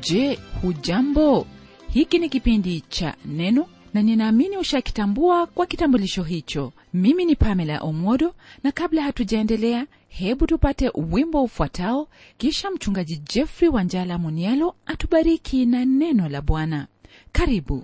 Je, hujambo? Hiki ni kipindi cha Neno na ninaamini ushakitambua kwa kitambulisho hicho. Mimi ni Pamela Omodo, na kabla hatujaendelea, hebu tupate wimbo ufuatao, kisha mchungaji Jeffrey Wanjala Munialo atubariki na neno la Bwana. Karibu.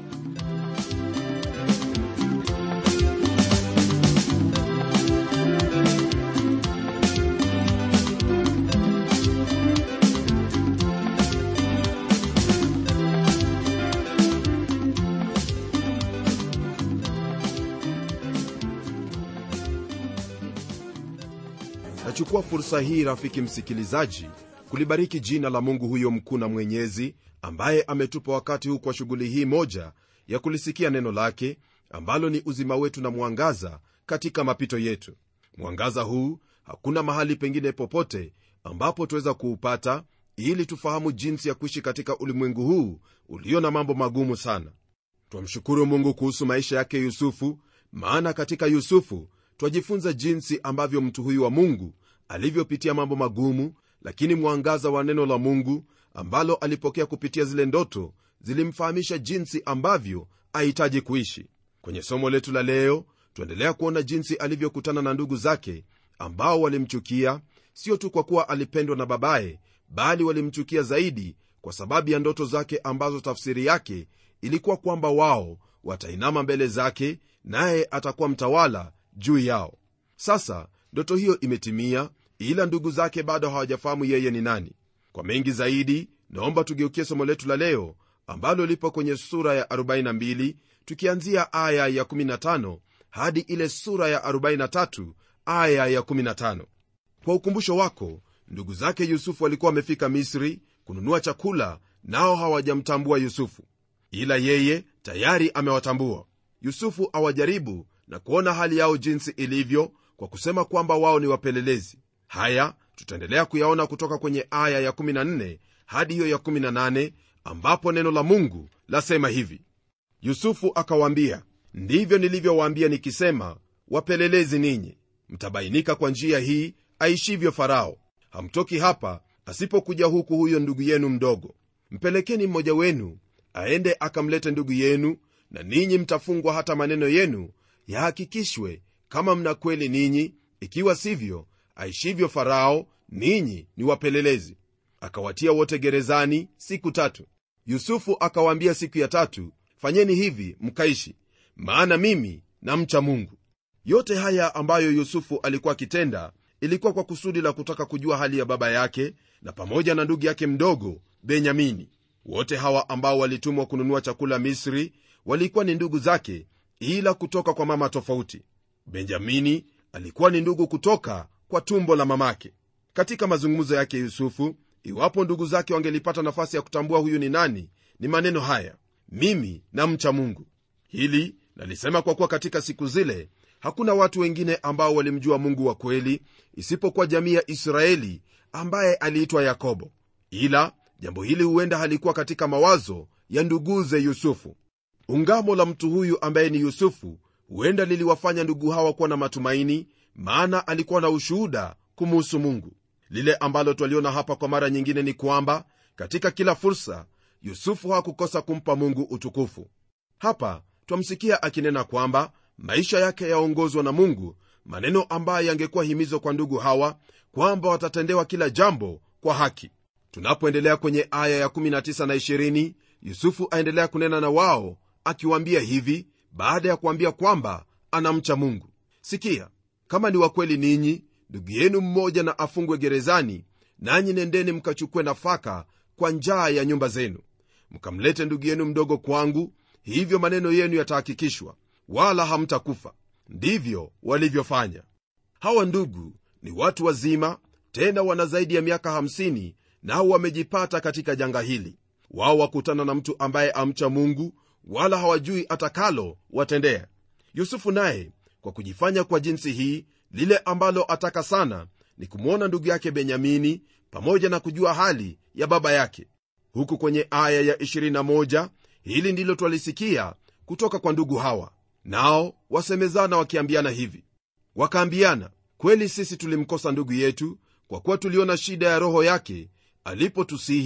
nachukua fursa hii rafiki msikilizaji kulibariki jina la mungu huyo mkuu na mwenyezi ambaye ametupa wakati huu kwa shughuli hii moja ya kulisikia neno lake ambalo ni uzima wetu na mwangaza katika mapito yetu mwangaza huu hakuna mahali pengine popote ambapo tuweza kuupata ili tufahamu jinsi ya kuishi katika ulimwengu huu ulio na mambo magumu sana twamshukuru mungu kuhusu maisha yake yusufu maana katika yusufu twajifunza jinsi ambavyo mtu huyu wa mungu alivyopitia mambo magumu lakini mwangaza wa neno la mungu ambalo alipokea kupitia zile ndoto zilimfahamisha jinsi ambavyo ahitaji kuishi kwenye somo letu la leo tuendelea kuona jinsi alivyokutana na ndugu zake ambao walimchukia sio tu kwa kuwa alipendwa na babaye bali walimchukia zaidi kwa sababu ya ndoto zake ambazo tafsiri yake ilikuwa kwamba wao watainama mbele zake naye atakuwa mtawala juu yao sasa ndoto hiyo imetimia ila ndugu zake bado hawajafahamu yeye ni nani kwa mengi zaidi naomba tugeukie somo letu la leo ambalo lipo kwenye sura ya 42 tukianzia aya ya 15 hadi ile sura ya 43 aya ya 15 kwa ukumbusho wako ndugu zake yusufu walikuwa wamefika misri kununua chakula nao hawajamtambua yusufu ila yeye tayari amewatambua yusufu awajaribu na kuona hali yao jinsi ilivyo kwa kusema kwamba wao ni wapelelezi haya tutaendelea kuyaona kutoka kwenye aya ya14 hadi hiyo ya18 ambapo neno la mungu lasema hivi yusufu akawaambia ndivyo nilivyowaambia nikisema wapelelezi ninyi mtabainika kwa njia hii aishivyo farao hamtoki hapa asipokuja huku huyo ndugu yenu mdogo mpelekeni mmoja wenu aende akamlete ndugu yenu na ninyi mtafungwa hata maneno yenu yahakikishwe kama mna kweli ninyi ikiwa sivyo aishivyo farao ninyi ni wapelelezi akawatia wote gerezani siku tatu yusufu akawaambia siku ya tatu fanyeni hivi mkaishi maana mimi namcha mungu yote haya ambayo yusufu alikuwa akitenda ilikuwa kwa kusudi la kutaka kujua hali ya baba yake na pamoja na ndugu yake mdogo benyamini wote hawa ambao walitumwa kununua chakula misri walikuwa ni ndugu zake ila kutoka kwa mama tofauti benjamini alikuwa ni ndugu kutoka kwa tumbo la mamake katika mazungumzo yake yusufu iwapo ndugu zake wangelipata nafasi ya kutambua huyu ni nani ni maneno haya mimi namcha mungu hili nalisema kwa kuwa katika siku zile hakuna watu wengine ambao walimjua mungu wa kweli isipokuwa jamii ya israeli ambaye aliitwa yakobo ila jambo hili huenda halikuwa katika mawazo ya nduguze yusufu ungamo la mtu huyu ambaye ni yusufu huenda liliwafanya ndugu hawa kuwa na matumaini maana alikuwa na ushuhuda kumuhusu mungu lile ambalo twaliona hapa kwa mara nyingine ni kwamba katika kila fursa yusufu hakukosa kumpa mungu utukufu hapa twamsikia akinena kwamba maisha yake yaongozwa na mungu maneno ambayo yangekuwa himizo kwa ndugu hawa kwamba watatendewa kila jambo kwa haki tunapoendelea kwenye aya ya19 na 20 yusufu aendelea kunena na wao akiwaambia hivi baada ya kuambia kwamba anamcha mungu sikia kama ni wakweli ninyi ndugu yenu mmoja na afungwe gerezani nanyi nendeni mkachukue nafaka kwa njaa ya nyumba zenu mkamlete ndugu yenu mdogo kwangu hivyo maneno yenu yatahakikishwa wala hamtakufa ndivyo walivyofanya hawa ndugu ni watu wazima tena wana zaidi ya miaka 50 nao wamejipata katika janga hili wao wakutana na mtu ambaye amcha mungu wala hawajui atakalo watendea yusufu naye kwa kujifanya kwa jinsi hii lile ambalo ataka sana ni kumwona ndugu yake benyamini pamoja na kujua hali ya baba yake huku kwenye aya ya 21 hili ndilo twalisikia kutoka kwa ndugu hawa nao wasemezana wakiambiana hivi wakaambiana kweli sisi tulimkosa ndugu yetu kwa kuwa tuliona shida ya roho yake alipotusihi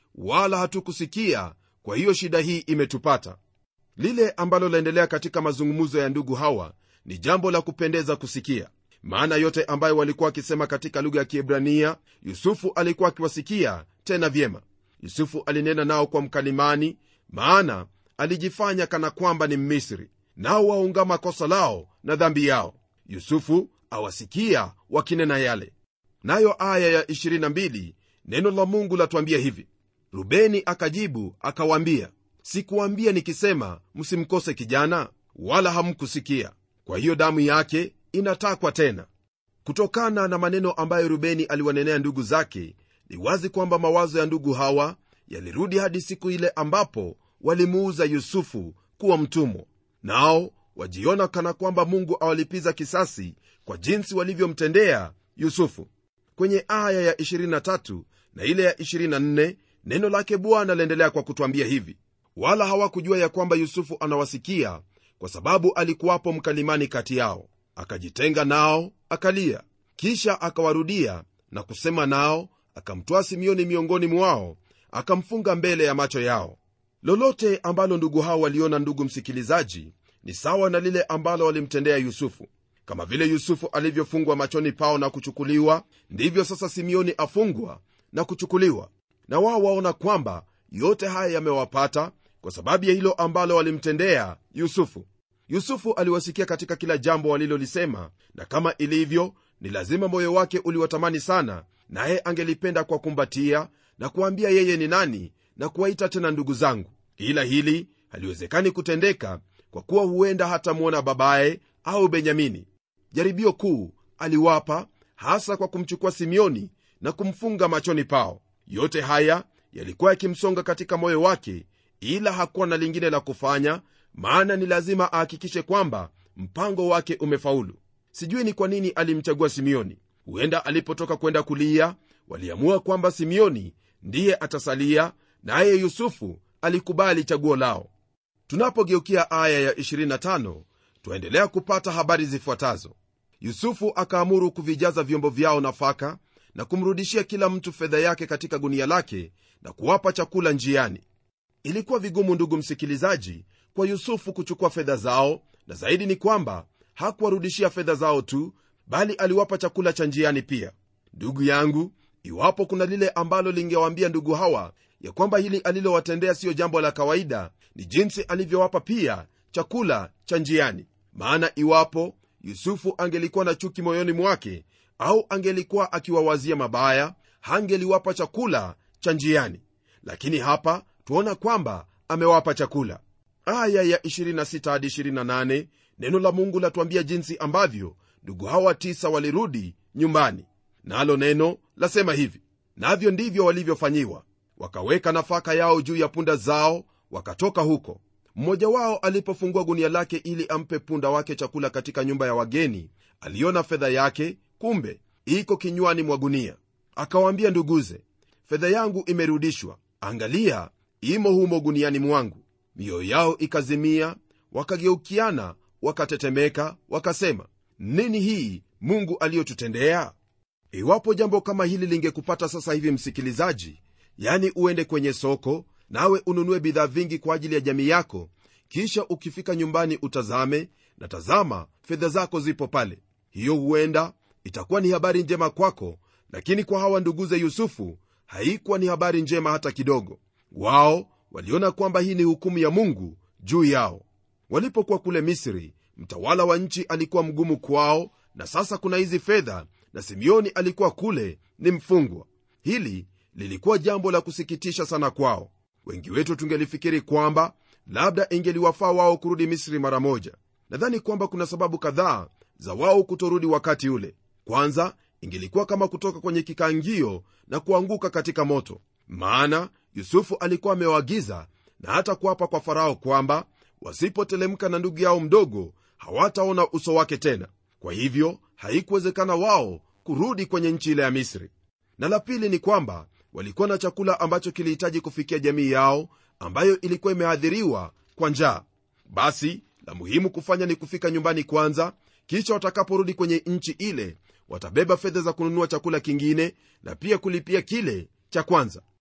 wala hatukusikia kwa hiyo shida hii imetupata lile ambalo laendelea katika mazungumzo ya ndugu hawa ni jambo la kupendeza kusikia maana yote ambayo walikuwa wakisema katika lugha ya kiebrania yusufu alikuwa akiwasikia tena vyema yusufu alinena nao kwa mkalimani maana alijifanya kana kwamba ni mmisri nao waungama kosa lao na dhambi yao yusufu awasikia wakinena yale nayo aya ya 22 neno la mungu latuambia hivi rubeni akajibu akawaambia sikuwambia nikisema msimkose kijana wala hamkusikia kwa hiyo damu yake inatakwa tena kutokana na maneno ambayo rubeni aliwanenea ndugu zake ni wazi kwamba mawazo ya ndugu hawa yalirudi hadi siku ile ambapo walimuuza yusufu kuwa mtumwa nao wajiona kana kwamba mungu awalipiza kisasi kwa jinsi walivyomtendea yusufu kwenye aya ya 23 na ile ya 24 neno lake bwana laendelea kwa kutwambia hivi wala hawakujua ya kwamba yusufu anawasikia kwa sababu alikuwapo mkalimani kati yao akajitenga nao akalia kisha akawarudia na kusema nao akamtwaa simioni miongoni mwao akamfunga mbele ya macho yao lolote ambalo ndugu hao waliona ndugu msikilizaji ni sawa na lile ambalo walimtendea yusufu kama vile yusufu alivyofungwa machoni pao na kuchukuliwa ndivyo sasa simeoni afungwa na kuchukuliwa na wao waona kwamba yote haya yamewapata kwa sababu ya hilo ambalo walimtendea yusufu yusufu aliwasikia katika kila jambo walilolisema na kama ilivyo ni lazima moyo wake uliwatamani sana naye angelipenda kwa kumbatia na kuambia yeye ni nani na kuwaita tena ndugu zangu ila hili haliwezekani kutendeka kwa kuwa huenda hatamwona babaye au benyamini jaribio kuu aliwapa hasa kwa kumchukua simeoni na kumfunga machoni pao yote haya yalikuwa yakimsonga katika moyo wake ila hakuwa na lingine la kufanya maana ni lazima ahakikishe kwamba mpango wake umefaulu sijui ni kwa nini alimchagua simeoni huenda alipotoka kwenda kulia waliamua kwamba simeoni ndiye atasalia naye yusufu alikubali chaguo lao tunapogeukia aya ya 25 twaendelea kupata habari zifuatazo yusufu akaamuru kuvijaza vyombo vyao nafaka na kumrudishia kila mtu fedha yake katika gunia lake na kuwapa chakula njiani ilikuwa vigumu ndugu msikilizaji kwa yusufu kuchukua fedha zao na zaidi ni kwamba hakuwarudishia fedha zao tu bali aliwapa chakula cha njiani pia ndugu yangu iwapo kuna lile ambalo lingewaambia ndugu hawa ya kwamba hili alilowatendea siyo jambo la kawaida ni jinsi alivyowapa pia chakula cha njiani maana iwapo yusufu angelikuwa na chuki moyoni mwake au angelikuwa akiwawazia mabaya hangeliwapa chakula cha njiani lakini hapa tuona kwamba amewapa chakula aya ya 26 hadi 28 neno la mungu latuambia jinsi ambavyo ndugu hawa tisa walirudi nyumbani nalo na neno lasema hivi navyo ndivyo walivyofanyiwa wakaweka nafaka yao juu ya punda zao wakatoka huko mmoja wao alipofungua gunia lake ili ampe punda wake chakula katika nyumba ya wageni aliona fedha yake kumbe iko kinywani mwa gunia akawaambia nduguze fedha yangu imerudishwa angalia imo humo guniani mwangu mioyo yao ikazimia wakageukiana wakatetemeka wakasema nini hii mungu aliyotutendea iwapo jambo kama hili lingekupata sasa hivi msikilizaji yani uende kwenye soko nawe ununue bidhaa vingi kwa ajili ya jamii yako kisha ukifika nyumbani utazame na tazama fedha zako zipo pale hiyo huenda itakuwa ni habari njema kwako lakini kwa hawa nduguze yusufu haikuwa ni habari njema hata kidogo wao waliona kwamba hii ni hukumu ya mungu juu yao walipokuwa kule misri mtawala wa nchi alikuwa mgumu kwao na sasa kuna hizi fedha na simeoni alikuwa kule ni mfungwa hili lilikuwa jambo la kusikitisha sana kwao wengi wetu tungelifikiri kwamba labda ingeliwafaa wao kurudi misri mara moja nadhani kwamba kuna sababu kadhaa za wao kutorudi wakati ule kwanza ingelikuwa kama kutoka kwenye kikangio na kuanguka katika moto maana yusufu alikuwa amewaagiza na hata kuapa kwa farao kwamba wasipotelemka na ndugu yao mdogo hawataona uso wake tena kwa hivyo haikuwezekana wao kurudi kwenye nchi ile ya misri na la pili ni kwamba walikuwa na chakula ambacho kilihitaji kufikia jamii yao ambayo ilikuwa imeadhiriwa kwa njaa basi la muhimu kufanya ni kufika nyumbani kwanza kisha watakaporudi kwenye nchi ile watabeba fedha za kununua chakula kingine na pia kulipia kile cha kwanza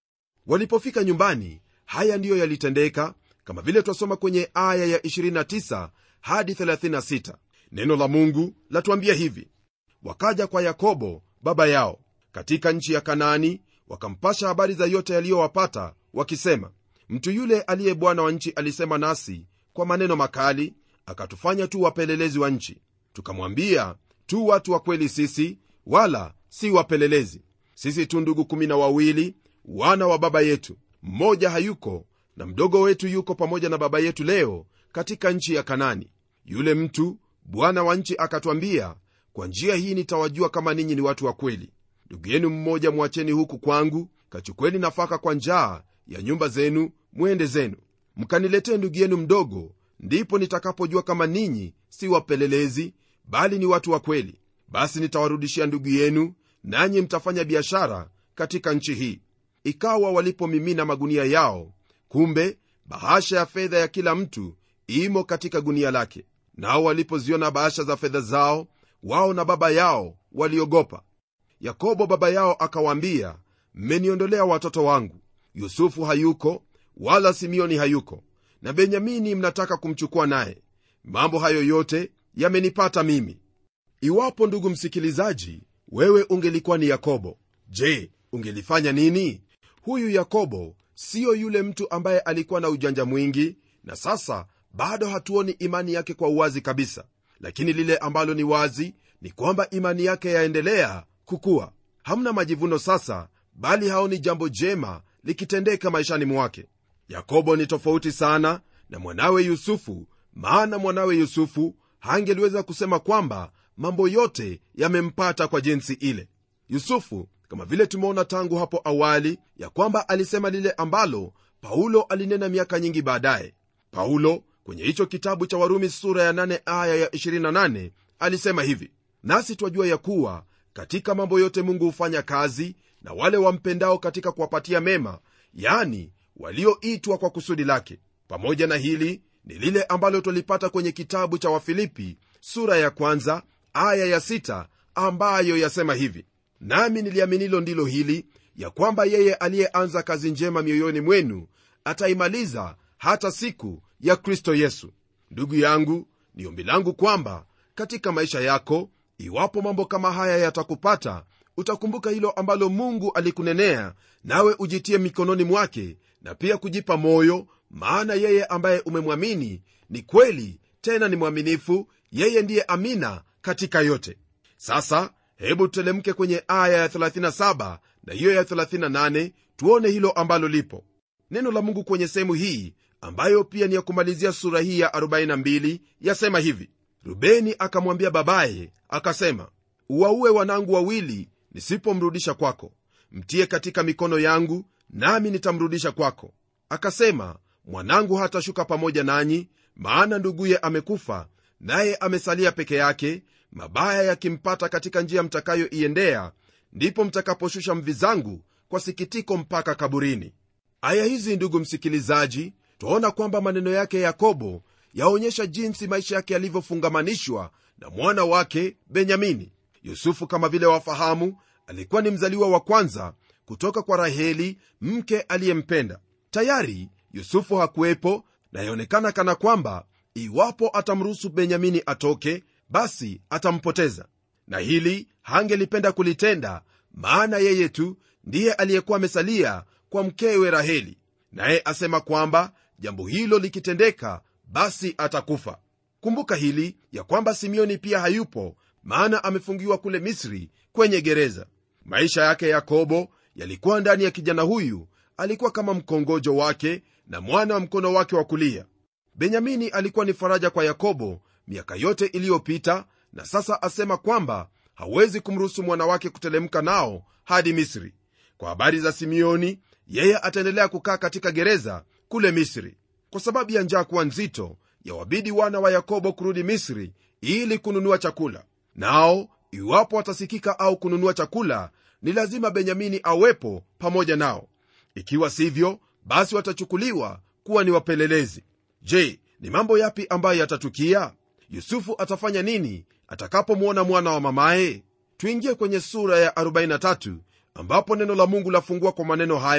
walipofika nyumbani haya ndiyo yalitendeka kama vile twasoma kwenye aya ya 29 hadi 36 neno la mungu latuambia hivi wakaja kwa yakobo baba yao katika nchi ya kanaani wakampasha habari za yote yaliyowapata wakisema mtu yule aliye bwana wa nchi alisema nasi kwa maneno makali akatufanya tu wapelelezi wa nchi tukamwambia tu watu wa kweli sisi wala si wapelelezi sisi tu ndugu kumi na wawili wana wa baba yetu mmoja hayuko na mdogo wetu yuko pamoja na baba yetu leo katika nchi ya kanani yule mtu bwana wa nchi akatwambia kwa njia hii nitawajua kama ninyi ni watu wa kweli ndugu yenu mmoja mwacheni huku kwangu kachukweni nafaka kwa njaa ya nyumba zenu mwende zenu mkaniletee ndugu yenu mdogo ndipo nitakapojua kama ninyi si wapelelezi bali ni watu wa kweli basi nitawarudishia ndugu yenu nanyi mtafanya biashara katika nchi hii ikawa walipomimina magunia yao kumbe bahasha ya fedha ya kila mtu imo katika gunia lake nao walipoziona bahasha za fedha zao wao na baba yao waliogopa yakobo baba yao akawaambia mmeniondolea watoto wangu yusufu hayuko wala simeoni hayuko na benyamini mnataka kumchukua naye mambo hayo yote yamenipata mimi iwapo ndugu msikilizaji wewe ungelikuwa ni yakobo je ungelifanya nini huyu yakobo siyo yule mtu ambaye alikuwa na ujanja mwingi na sasa bado hatuoni imani yake kwa uwazi kabisa lakini lile ambalo ni wazi ni kwamba imani yake yaendelea kukuwa hamna majivuno sasa bali haoni jambo jema likitendeka maishani mwake yakobo ni tofauti sana na mwanawe yusufu maana mwanawe yusufu hangeliweza kusema kwamba mambo yote yamempata kwa jinsi ile yusufu kama vile tumeona tangu hapo awali ya kwamba alisema lile ambalo paulo alinena miaka nyingi baadaye paulo kwenye hicho kitabu cha warumi sura ya 8 aya ya 28 alisema hivi nasi twajua ya kuwa katika mambo yote mungu hufanya kazi na wale wampendao katika kuwapatia mema yani walioitwa kwa kusudi lake pamoja na hili ni lile ambalo twalipata kwenye kitabu cha wafilipi sura ya kwanza aya ya sita ambayo yasema hivi nami niliaminilo ndilo hili ya kwamba yeye aliyeanza kazi njema mioyoni mwenu ataimaliza hata siku ya kristo yesu ndugu yangu ni ombi langu kwamba katika maisha yako iwapo mambo kama haya yatakupata utakumbuka hilo ambalo mungu alikunenea nawe ujitie mikononi mwake na pia kujipa moyo maana yeye ambaye umemwamini ni kweli tena ni mwaminifu yeye ndiye amina katika yote sasa hebu tutelemke kwenye aya ya 37 na hiyo ya 38 tuone hilo ambalo lipo neno la mungu kwenye sehemu hii ambayo pia ni ya kumalizia sura hii ya 42 yasema hivi rubeni akamwambia babaye akasema uwaue wanangu wawili nisipomrudisha kwako mtie katika mikono yangu nami nitamrudisha kwako akasema mwanangu hatashuka pamoja nanyi maana nduguye amekufa naye amesalia peke yake mabaya yakimpata katika njia mtakayoiendea ndipo mtakaposhusha mvi zangu kwa sikitiko mpaka kaburini aya hizi ndugu msikilizaji twaona kwamba maneno yake yakobo yaonyesha jinsi maisha yake yalivyofungamanishwa na mwana wake benyamini yusufu kama vile wafahamu alikuwa ni mzaliwa wa kwanza kutoka kwa raheli mke aliyempenda tayari yusufu hakuwepo na yaonekana kana kwamba iwapo atamruhusu benyamini atoke basi atampoteza na hili hangelipenda kulitenda maana yeye tu ndiye aliyekuwa amesalia kwa mkewe raheli naye asema kwamba jambo hilo likitendeka basi atakufa kumbuka hili ya kwamba simeoni pia hayupo maana amefungiwa kule misri kwenye gereza maisha yake yakobo yalikuwa ndani ya kijana huyu alikuwa kama mkongojo wake na mwana wa mkono wake wa kulia benyamini alikuwa ni faraja kwa yakobo miaka yote iliyopita na sasa asema kwamba hawezi kumruhusu mwana wake kutelemka nao hadi misri kwa habari za simeoni yeye ataendelea kukaa katika gereza kule misri kwa sababu ya njaa kuwa nzito yawabidi wana wa yakobo kurudi misri ili kununua chakula nao iwapo watasikika au kununua chakula ni lazima benyamini awepo pamoja nao ikiwa sivyo basi watachukuliwa kuwa ni wapelelezi je ni mambo yapi ambayo yatatukia yusufu atafanya nini atakapomwona mwana wa mamaye tuingie kwenye sura ya 43 ambapo neno la mungu lafungua kwa maneno haya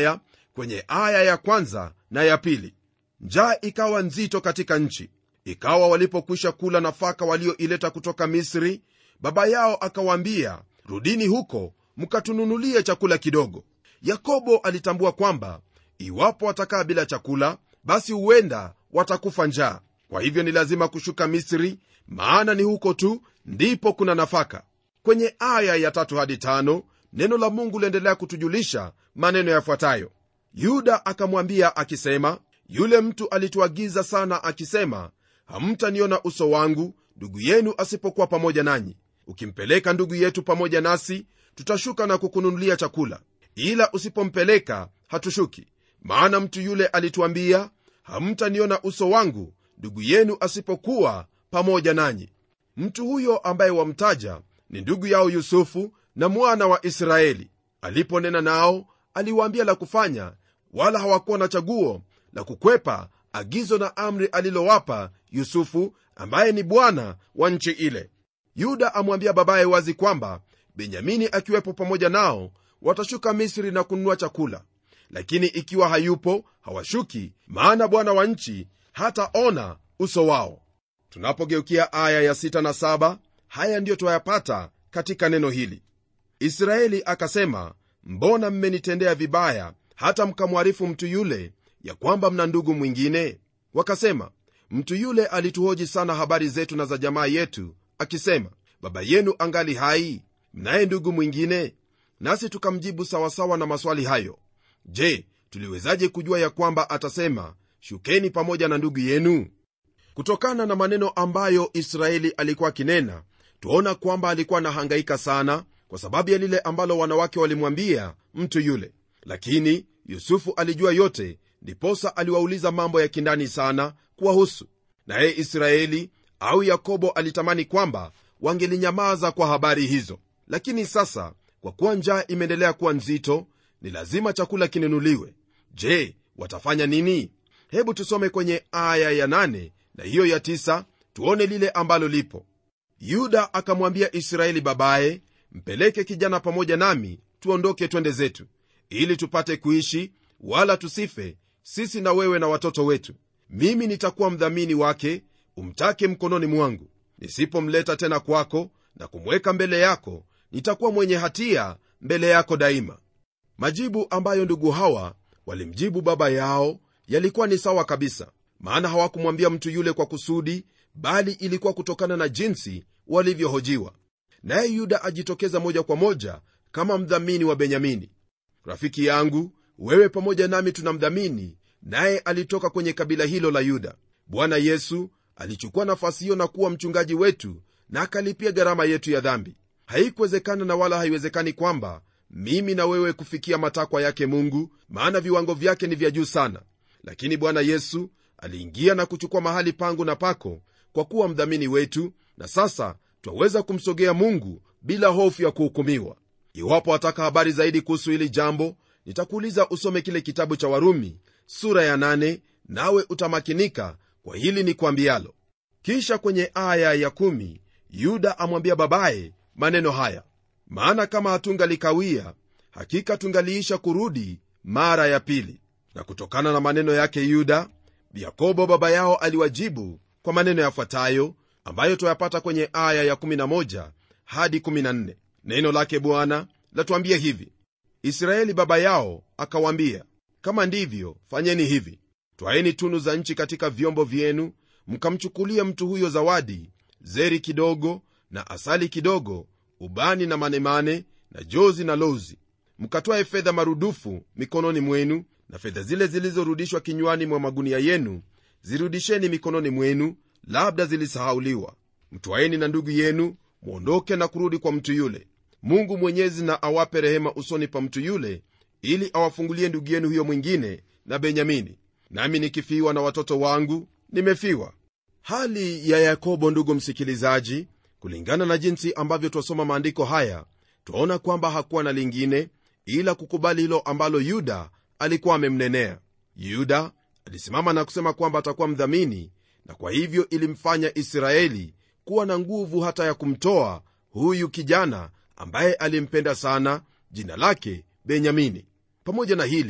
kwenye aya ya kwanza na ya pili njaa ikawa nzito katika nchi ikawa walipokwisha kula nafaka walioileta kutoka misri baba yao akawaambia rudini huko mkatununulie chakula kidogo yakobo alitambua kwamba iwapo watakaa bila chakula basi huenda watakufa njaa kwa hivyo ni lazima kushuka misri maana ni huko tu ndipo kuna nafaka kwenye aya ya tatu hadi tano neno la mungu liendelea kutujulisha maneno yafuatayo yuda akamwambia akisema yule mtu alituagiza sana akisema hamtaniona uso wangu ndugu yenu asipokuwa pamoja nanyi ukimpeleka ndugu yetu pamoja nasi tutashuka na kukununulia chakula ila usipompeleka hatushuki maana mtu yule alituambia hamtaniona uso wangu ndugu yenu asipokuwa pamoja nanyi mtu huyo ambaye wamtaja ni ndugu yao yusufu na mwana wa israeli aliponena nao aliwaambia la kufanya wala hawakuwa na chaguo la kukwepa agizo na amri alilowapa yusufu ambaye ni bwana wa nchi ile yuda amwambia babaye wazi kwamba benyamini akiwepo pamoja nao watashuka misri na kununua chakula lakini ikiwa hayupo hawashuki maana bwana wa nchi hataona uso wao tunapogeukia aya ya 6 na 7 haya ndiyo twayapata katika neno hili israeli akasema mbona mmenitendea vibaya hata mkamwarifu mtu yule ya kwamba mna ndugu mwingine wakasema mtu yule alituhoji sana habari zetu na za jamaa yetu akisema baba yenu angali hai mnaye ndugu mwingine nasi tukamjibu sawasawa na maswali hayo je tuliwezaje kujua ya kwamba atasema shukeni pamoja na ndugu yenu kutokana na maneno ambayo israeli alikuwa akinena twaona kwamba alikuwa anahangaika sana kwa sababu ya lile ambalo wanawake walimwambia mtu yule lakini yusufu alijua yote ndiposa aliwauliza mambo ya kindani sana kuwahusu naye israeli au yakobo alitamani kwamba wangelinyamaza kwa habari hizo lakini sasa kwa kuwa njaa imeendelea kuwa nzito ni lazima chakula kinunuliwe je watafanya nini hebu tusome kwenye aya ya 8 na hiyo ya 9 tuone lile ambalo lipo yuda akamwambia israeli babaye mpeleke kijana pamoja nami tuondoke twende zetu ili tupate kuishi wala tusife sisi na wewe na watoto wetu mimi nitakuwa mdhamini wake umtake mkononi mwangu nisipomleta tena kwako na kumweka mbele yako nitakuwa mwenye hatia mbele yako daima majibu ambayo ndugu hawa walimjibu baba yao yalikuwa ni sawa kabisa maana hawakumwambia mtu yule kwa kusudi bali ilikuwa kutokana na jinsi walivyohojiwa naye yuda ajitokeza moja kwa moja kama mdhamini wa benyamini rafiki yangu wewe pamoja nami tunamdhamini naye alitoka kwenye kabila hilo la yuda bwana yesu alichukua nafasi hiyo na kuwa mchungaji wetu na akalipia gharama yetu ya dhambi haikuwezekana na wala haiwezekani kwamba mimi na wewe kufikia matakwa yake mungu maana viwango vyake ni vya juu sana lakini bwana yesu aliingia na kuchukua mahali pangu na pako kwa kuwa mdhamini wetu na sasa twaweza kumsogea mungu bila hofu ya kuhukumiwa iwapo wataka habari zaidi kuhusu hili jambo nitakuuliza usome kile kitabu cha warumi sura ya 8 nawe utamakinika kwa hili ni kwambialo kisha kwenye aya ya 1 yuda amwambia babaye maneno haya maana kama hatungalikawia hakika tungaliisha kurudi mara ya pili na kutokana na maneno yake yuda yakobo baba yao aliwajibu kwa maneno yafuatayo ambayo twayapata kwenye aya ya 11 hadi 14 neno lake bwana latuambia hivi israeli baba yao akawaambia kama ndivyo fanyeni hivi twaeni tunu za nchi katika vyombo vyenu mkamchukulia mtu huyo zawadi zeri kidogo na asali kidogo ubani na manemane na jozi na lozi mkatwae fedha marudufu mikononi mwenu na fedha zile zilizorudishwa kinywani mwa magunia yenu zirudisheni mikononi mwenu labda zilisahauliwa mtwaeni na ndugu yenu mwondoke na kurudi kwa mtu yule mungu mwenyezi na awape rehema usoni pa mtu yule ili awafungulie ndugu yenu huyo mwingine na benyamini nami nikifiwa na watoto wangu nimefiwa hali ya yakobo ndugu msikilizaji kulingana na jinsi ambavyo twasoma maandiko haya twaona kwamba hakuwa na lingine ila kukubali hilo ambalo yuda alikuwa amemnenea yuda alisimama na kusema kwamba atakuwa mdhamini na kwa hivyo ilimfanya israeli kuwa na nguvu hata ya kumtoa huyu kijana ambaye alimpenda sana jina lake benyamini pamoja na hili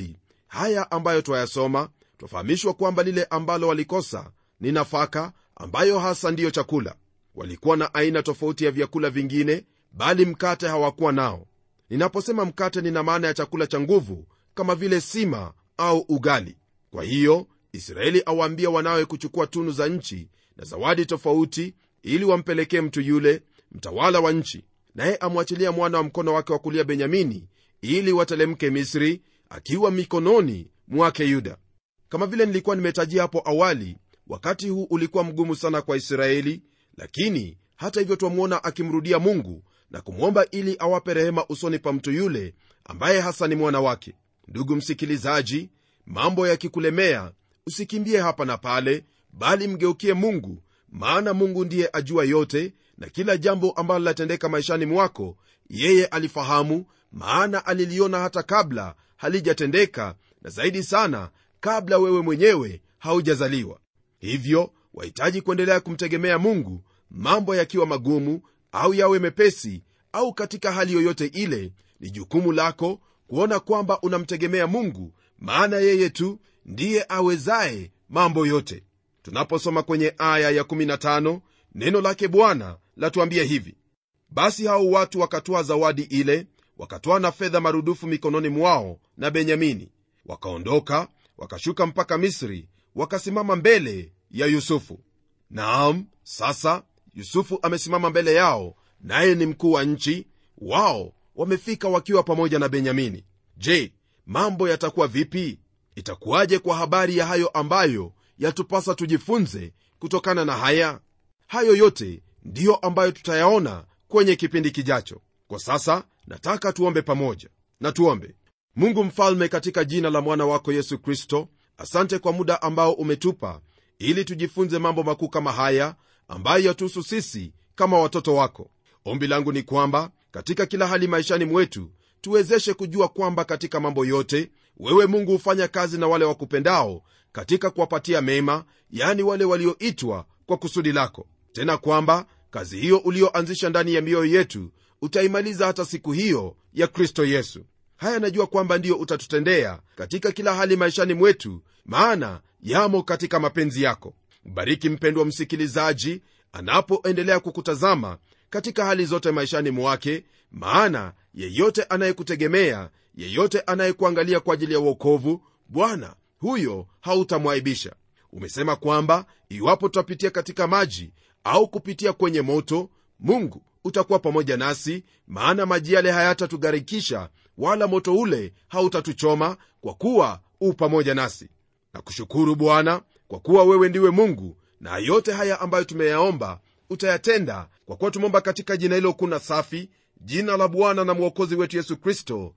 haya ambayo twayasoma twafahamishwa kwamba lile ambalo walikosa ni nafaka ambayo hasa ndiyo chakula walikuwa na aina tofauti ya vyakula vingine bali mkate hawakuwa nao ninaposema mkate nina maana ya chakula cha nguvu kama vile sima au ugali kwa hiyo israeli awaambia wanawe kuchukua tunu za nchi na zawadi tofauti ili wampelekee mtu yule mtawala wa nchi naye amwachilia mwana wa mkono wake wa kulia benyamini ili watelemke misri akiwa mikononi mwake yuda kama vile nilikuwa nimetajia hapo awali wakati huu ulikuwa mgumu sana kwa israeli lakini hata hivyo twamwona akimrudia mungu na kumwomba ili awape rehema usoni pa mtu yule ambaye hasa ni mwana wake ndugu msikilizaji mambo yakikulemea usikimbie hapa na pale bali mgeukie mungu maana mungu ndiye ajua yote na kila jambo ambalo latendeka maishani mwako yeye alifahamu maana aliliona hata kabla halijatendeka na zaidi sana kabla wewe mwenyewe haujazaliwa hivyo wahitaji kuendelea kumtegemea mungu mambo yakiwa magumu au yawe mepesi au katika hali yoyote ile ni jukumu lako kuona kwamba unamtegemea mungu maana yeye tu ndiye awezaye mambo yote tunaposoma kwenye aya ya 15 neno lake bwana latuambia hivi basi hao watu wakatoa zawadi ile wakatoa na fedha marudufu mikononi mwao na benyamini wakaondoka wakashuka mpaka misri wakasimama mbele ya yusufu naam sasa yusufu amesimama mbele yao naye ni mkuu wa nchi wao wamefika wakiwa pamoja na benyamini je mambo yatakuwa vipi itakuwaje kwa habari ya hayo ambayo yatupasa tujifunze kutokana na haya hayo yote ndiyo ambayo tutayaona kwenye kipindi kijacho kwa sasa nataka tuombe pamoja na tuombe mungu mfalme katika jina la mwana wako yesu kristo asante kwa muda ambao umetupa ili tujifunze mambo makuu kama haya ambayo yatuhusu sisi kama watoto wako ombi langu ni kwamba katika kila hali maishani mwetu tuwezeshe kujua kwamba katika mambo yote wewe mungu hufanya kazi na wale wakupendao katika kuwapatia mema yani wale walioitwa kwa kusudi lako tena kwamba kazi hiyo ulioanzisha ndani ya mioyo yetu utaimaliza hata siku hiyo ya kristo yesu haya najua kwamba ndiyo utatutendea katika kila hali maishani mwetu maana yamo katika mapenzi yako bariki mpendwa msikilizaji anapoendelea kukutazama katika hali zote maishani mwake maana yeyote anayekutegemea yeyote anayekuangalia kwa ajili ya uokovu bwana huyo hautamwaibisha umesema kwamba iwapo tutapitia katika maji au kupitia kwenye moto mungu utakuwa pamoja nasi maana maji yale hayatatugharikisha wala moto ule hautatuchoma kwa kuwa u pamoja nasi na kushukuru bwana kwa kuwa wewe ndiwe mungu na yote haya ambayo tumeyaomba utayatenda kwa kuwa tumeomba katika jina hilo kuna safi jina la bwana na mwokozi wetu yesu kristo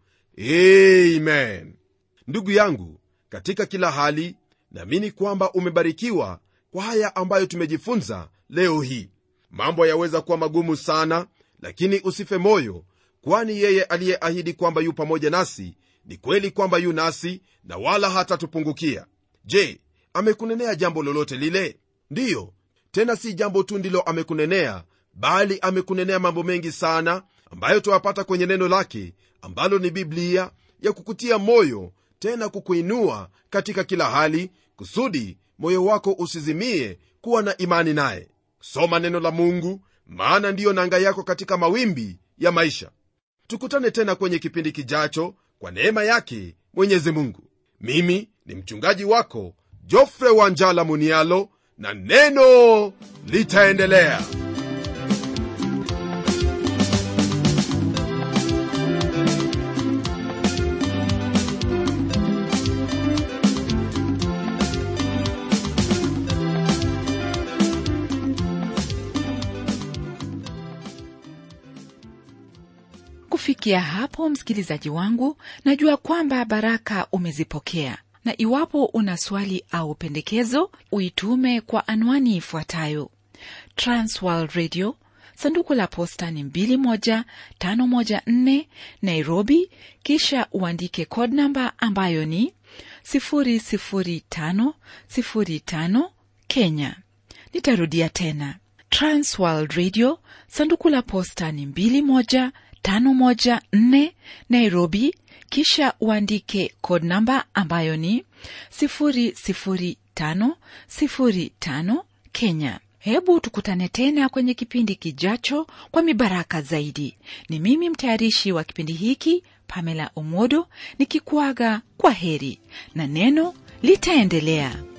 amen ndugu yangu katika kila hali naamini kwamba umebarikiwa kwa haya ambayo tumejifunza leo hii mambo yaweza kuwa magumu sana lakini usife moyo kwani yeye aliyeahidi kwamba yu pamoja nasi ni kweli kwamba yu nasi na wala hatatupungukia je amekunenea jambo lolote lile ndiyo tena si jambo tu ndilo amekunenea bali amekunenea mambo mengi sana ambayo twayapata kwenye neno lake ambalo ni biblia ya kukutia moyo tena kukuinua katika kila hali kusudi moyo wako usizimie kuwa na imani naye soma neno la mungu maana ndiyo nanga yako katika mawimbi ya maisha tukutane tena kwenye kipindi kijacho kwa neema yake mwenyezi mungu mimi ni mchungaji wako jofre wanjala munialo na neno litaendelea kufikia hapo msikilizaji wangu najua kwamba baraka umezipokea na iwapo una swali au pendekezo uitume kwa anwani ifuatayo transworld radio sanduku la posta ni 21514 nairobi kisha uandike code namba ambayo ni 00505 kenya nitarudia tena transworld radio sanduku la posta ni 21 514 Nairobi, kisha uandike code namba ambayo ni 00505 Kenya. Hebu tukutane tena kwenye kipindi kijacho kwa mibaraka zaidi. Ni mimi mtayarishi wa kipindi hiki Pamela Omodo nikikuaga kwa heri na neno litaendelea.